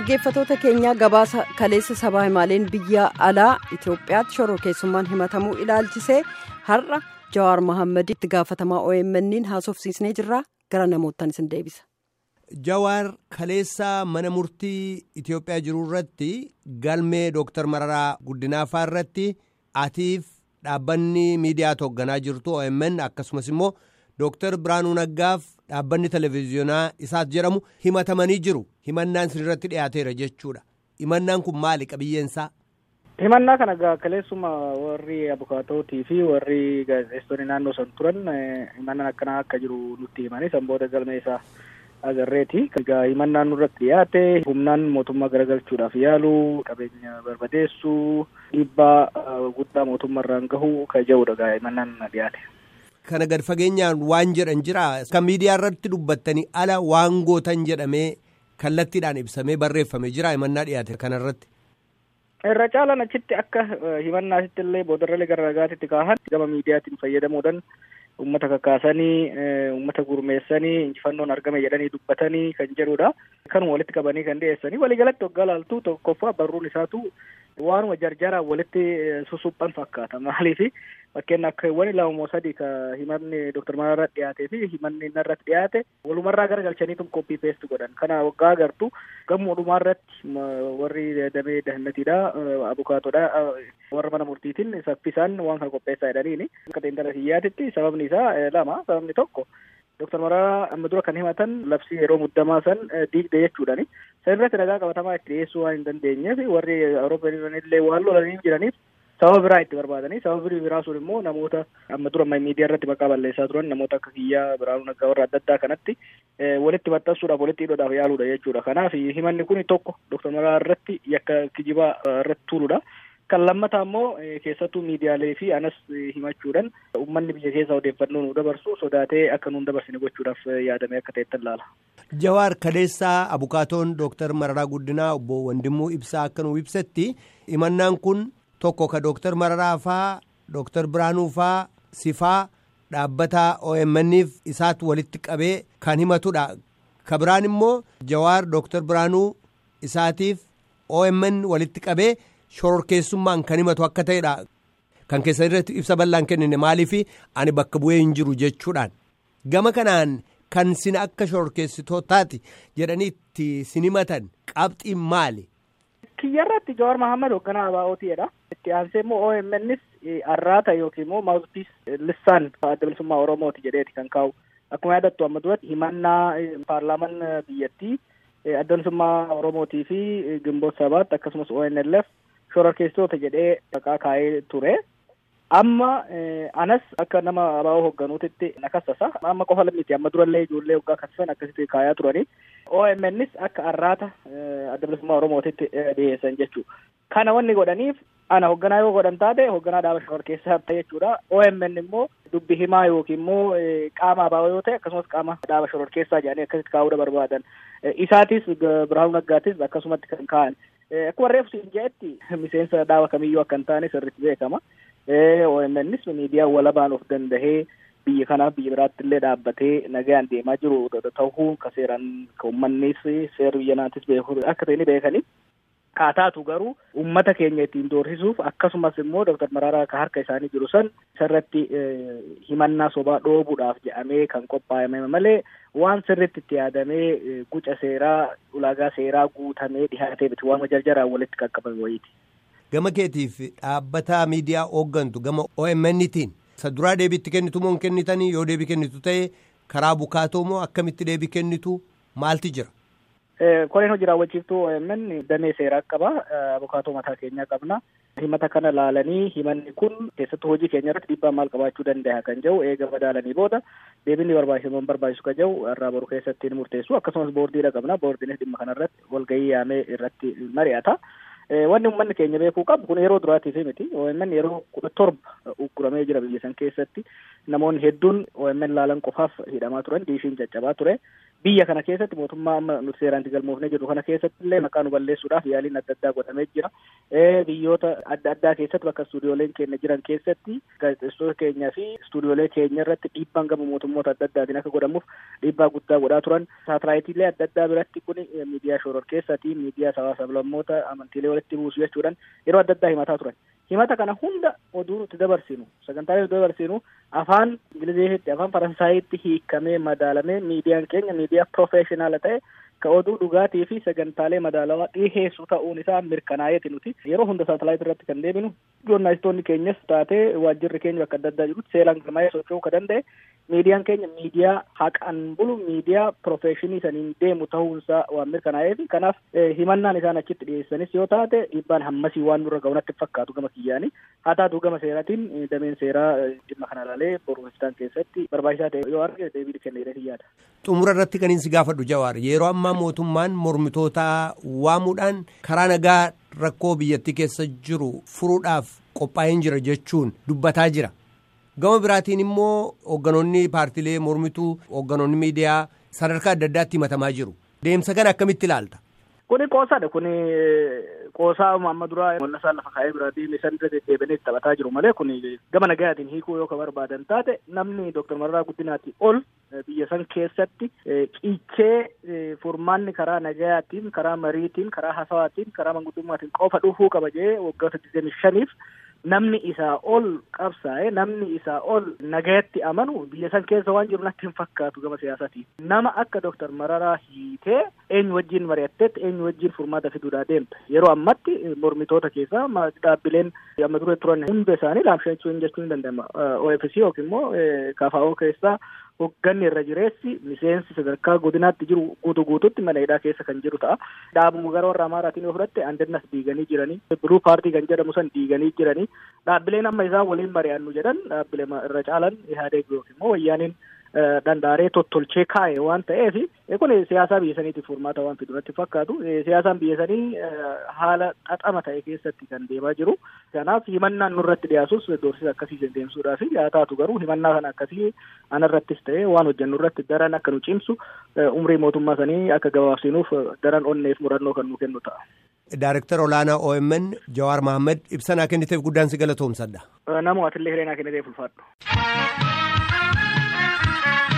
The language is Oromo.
dhaggeeffatoota keenyaa gabaasa kaleessa sabaa himaaleen biyya alaa itiyoophiyaatti shororkeessummaan himatamuu ilaalchisee har'a jawaar mohaammed itti gaafatamaa OMN'n haasofsiisnee jirra gara namootaan isin deebisa. jawaar kaleessa mana murtii itiyoophiyaa jiru irratti galmee dooktar mararaa guddinaafaa irratti atiif dhaabbanni miidiyaa hoogganaa jirtu OMN akkasumas immoo dooktar biraanuu naggaaf dhaabbanni televezyiyoonaa isaas jedhamu himatamanii jiru himannaan sinirratti dhiyaateera jechuudha himannaan kun maali qabiyyeensaa. himannaa kana kaleessuma warri abukaatootii fi warri gaazexeessitoonni naannoo san turan himannaan akkanaa akka jiru nutti himanii san booda galmee isaa agarreeti. Egaa himannaan nurratti dhiyaate humnaan mootummaa garagalchuudhaaf yaalu qabeenya barbadeessuu dhiibbaa guddaa mootummaarraan gahu kan jedhudha egaa himannaan dhiyaate. Kana gad fageenyaan waan jedhan jira kan miidiyaa irratti dubbattanii ala waan gootan jedhamee kallattiidhaan ibsamee barreeffame jira himannaa dhiyaate kanarratti. Irra caalaan achitti akka himannaasitti illee boodarralee gara ragaatitti kaahan gama miidiyaatiin fayyadamuudhaan uummata kakaasanii uummata gurmeessanii injifannoon argame jedhanii dubbatanii kan jedhudha. Kanuma walitti qabanii kan dhiyeessanii waliigalatti waggaa laaltuu tokkoffaa barruun isaatu waanuma jarjaraan walitti susuphan fakkaata maaliif fakkeen akka wani lama sadii ka himanni dooktar Mararaa dhiyaatee fi himanni narratti dhiyaate walumarraa garagalchaniitu koppii peesti godhan kana waggaa agartu gammoodhumaa irratti warri damee dahannatiidha abukaatodha warra mana murtiitiin saffisaan waan kana qopheessaa jedhaniini akka xiinxala hiyyaatitti sababni isaa lama sababni tokko Dooktar Mararaa amma dura kan himatan labsii yeroo muddamaa san diigde jechuudhani. San irratti ragaa qabatamaa itti dhiyeessuu waan hin dandeenyeef warri Awurooppaan illee waan lolanii jiraniif sababa biraa itti barbaadanii sababa biraa sun immoo namoota amma dura miidiyaa irratti maqaa balleessaa turan namoota akka kiyyaa biraanuu naggaa warra adda addaa kanatti walitti maxxansuudhaaf walitti hidhuudhaaf yaaluudha jechuudha. Kanaaf himanni kun tokko Dooktar Mararaa irratti yakka kijibaa irratti tuuludha. kan lammataa immoo keessattuu miidiyaalee fi anas himachuudhaan uummanni biyya keessaa odeeffannoo nu dabarsu sodaatee akka nu dabarsine gochuudhaaf yaadamee akka ta'ettan laala. Jawaar Kaleessaa Abukaatoon Dooktar Mararaa Guddinaa obbo Wandimmoo Ibsaa akka nu ibsetti himannaan kun tokko ka Dooktar Mararaa faa Dooktar Biraanuu faa sifaa dhaabbata OMN'if isaatu walitti qabee kan himatudha. Ka biraan immoo Jawaar Dooktar Biraanuu isaatiif OMN walitti qabee. shororkeessummaan kan himatu akka ta'edha kan keessa irratti ibsa bal'aan kennine maaliif ani bakka bu'ee hin jiru jechuudhaan gama kanaan kan sin akka shororkeessitootaati jedhanii itti sin himatan qabxiin maali. kiyyarratti Jawaar Mahammad hoogganaa ABO'tiidha. itti aansee immoo OMN'is arraata yookiin immoo maawuspiis lissaan adda bilisummaa Oromooti jedheeti kan kaa'u akkuma yaadattu amma duratti himannaa paarlaaman biyyattii adda bilisummaa Oromootii fi Gimboot Sabaatti akkasumas ONLF shororkeessitoota jedhee maqaa kaa'ee ture. Amma anas akka nama abaa'oo hoogganuutitti na kassasa. Amma qofa miti amma durallee ijoollee waggaa kassasan akkasitti kaayaa turani. OMN'is akka arraata adda bilisummaa Oromootitti dhiyeessan jechuudha. Kana wanni godhaniif ana hoogganaa yoo godhan taate hoogganaa dhaaba shororkeessaa ta'e jechuudha. OMN immoo dubbi himaa yookiin immoo qaama abaa'oo yoo ta'e akkasumas qaama dhaaba shororkeessaa jedhanii akkasitti kaa'uudha barbaadan. Isaatis Birahaanuu Naggaatis akkasumatti kan kaa'an. Akkuma reefu siin jedhetti miseensa dhaaba kamiyyuu akka hin taane sirriitti beekama. OMN'is miidiyaa walabaan of dandahee biyya kanaaf biyya biraatti illee dhaabbatee nagaan deemaa jiru ta'uu ka seeraan ka uummannis seera biyya naatis beeku akka ta'e ni beekani. Kaataatu garuu uummata keenya ittiin doorsisuuf akkasumas immoo Dooktar Mararaa ka harka isaanii jiru san sirratti himannaa sobaa dhoobuudhaaf jedhamee kan qophaa'ame malee waan sirritti itti yaadamee guca seeraa ulaagaa seeraa guutamee dhihaatee miti waan jarjaraan walitti qaqqabame wayiiti. Gama keetiif dhaabbata miidiyaa hooggantu gama OMN'tiin isa duraa deebiitti kennitu moo hin kennitanii yoo deebii kennitu ta'e karaa bukaatoo moo akkamitti deebii kennitu maalti jira? Koreen hojii raawwachiiftuu OMN damee seeraa qaba. Abukaatoo mataa keenyaa qabna. Himata kana laalanii himanni kun keessattuu hojii keenya irratti dhiibbaa maal qabaachuu danda'a kan jedhu eega madaalanii booda deebiin barbaachisu moo barbaachisu kan jedhu irraa boru keessatti ni murteessu. Akkasumas boordiidha qabna. Boordiinis dhimma kanarratti walgahii yaamee irratti mari'ata. Wanni uummanni keenya beekuu qabu kun yeroo duraatiif miti. OMN yeroo kudha torba ugguramee jira biyya san keessatti namoonni hedduun OMN laalan qofaaf hidhamaa turan diishiin caccabaa ture. biyya kana keessatti mootummaa amma nuti seeraan galmoofnee jirru kana keessatti illee maqaa nu balleessuudhaaf yaaliin adda addaa godhamee jira. Biyyoota adda addaa keessatti bakka istuudiyooleen keenya jiran keessatti gaazexeessitoota keenyaa fi istuudiyoolee keenya irratti dhiibbaan gama mootummoota adda addaatiin akka godhamuuf dhiibbaa guddaa godhaa turan. Saatalaayitiilee adda addaa biratti kun miidiyaa shoror keessatti miidiyaa hawaasa lammoota amantiilee walitti buusu jechuudhaan yeroo adda addaa himataa turan. Himata kana hunda oduu nuti dabarsinu sagantaalee nuti dabarsinu afaan ingiliziitti afaan faransaayitti hiikamee madaalamee miidiyaan keenya miidiyaa profeeshinaala ta'e ka oduu dhugaatii fi sagantaalee madaalawaa dhiheessu ta'uun isaa mirkanaa'eeti nuti yeroo hunda saatalaayit irratti kan deebinu joornaalistoonni keenyas taatee waajjirri keenya bakka adda addaa jirutti seeraan galmaa'ee socho'uu ka danda'e miidiyaan keenya miidiyaa haqaan bulu miidiyaa profeeshinii saniin deemu ta'uunsaa waan mirkanaa'eef kanaaf himannaan isaan achitti dhiyeessanis yoo taate dhiibbaan hammasii waan nurra ga'unatti fakkaatu gama kiyyaanii haa taatu gama seeraatiin dameen seeraa dhimma kana ilaalee boruusitaan keessatti barbaachisaa ta'e yoo arge deebii kenna jedhee yaada. xumura irratti kan inni si gaafadhu jawaar yeroo ammaa mootummaan mormitoota waamuudhaan karaa nagaa rakkoo biyyattii keessa jiru furuudhaaf qophaa'een jira jechuun dubbataa jira. gama biraatiin immoo hoogganoonni paartilee mormituu hoogganoonni miidiyaa sadarkaa adda addaatti himatamaa jiru deemsa kana akkamitti ilaalta. Kuni qoosaadha kuni qoosaa amma duraa mul'asaa lafa kaa'ee bira deemee san irra deddeebiinee taphataa jiru malee kuni gama nagayaatiin hiikuu yoo ka barbaadan taate namni Dooktar Mararaa Guddinaatti ol biyya san keessatti qiichee furmaanni karaa nagayaatiin karaa mariitiin karaa hasawaatiin karaa manguddummaatiin qofa dhufuu qaba jee waggoota digdamii shaniif namni isaa ol qabsaa'e namni isaa ol nagayatti amanu biyya san keessa waan jiru natti hin fakkaatu gama siyaasaatiin nama akka Dooktar Mararaa hiitee eenyu wajjin mari'atteetti eenyu wajjin furmaata fiduudhaa deemte yeroo ammatti mormitoota keessaa dhaabbileen amma dura turan hunda isaanii laamshachuu jechuu hin danda'ama OFC yookiin immoo KFO keessaa hogganni irra jireessi miseensi sadarkaa godinaatti jiru guutuu guutuutti mana hidhaa keessa kan jiru ta'a. Dhaabuma gara warra Amaaraatiin yoo fudhatte Andannas diiganii jiranii, Biruu paartii kan jedhamu san diiganii jiranii, dhaabbileen amma isaan waliin mari'annu jedhan dhaabbilee irra caalan Ihaadeeg yookiin immoo wayyaaniin dandaaree tottolchee kaa'e waan ta'eef kun siyaasaa biyya saniitiif furmaata waan fidu natti fakkaatu siyaasaan biyya sanii haala xaxama ta'e keessatti kan deemaa jiru kanaaf himannaan nurratti dhiyaasus doorsisa akkasii deemsuudhaaf haa taatu garuu himannaa kana akkasii anarrattis ta'e waan hojjennu irratti daran akka nu cimsu umrii mootummaa sanii akka gabaabsinuuf daran onneef murannoo kan nu kennu ta'a. Daarektar olaanaa OMN Jawaar Mahammad ibsanaa kenniteef guddaan si galatoomsadha. Namoo atillee hireenaa kenniteef ulfaadhu.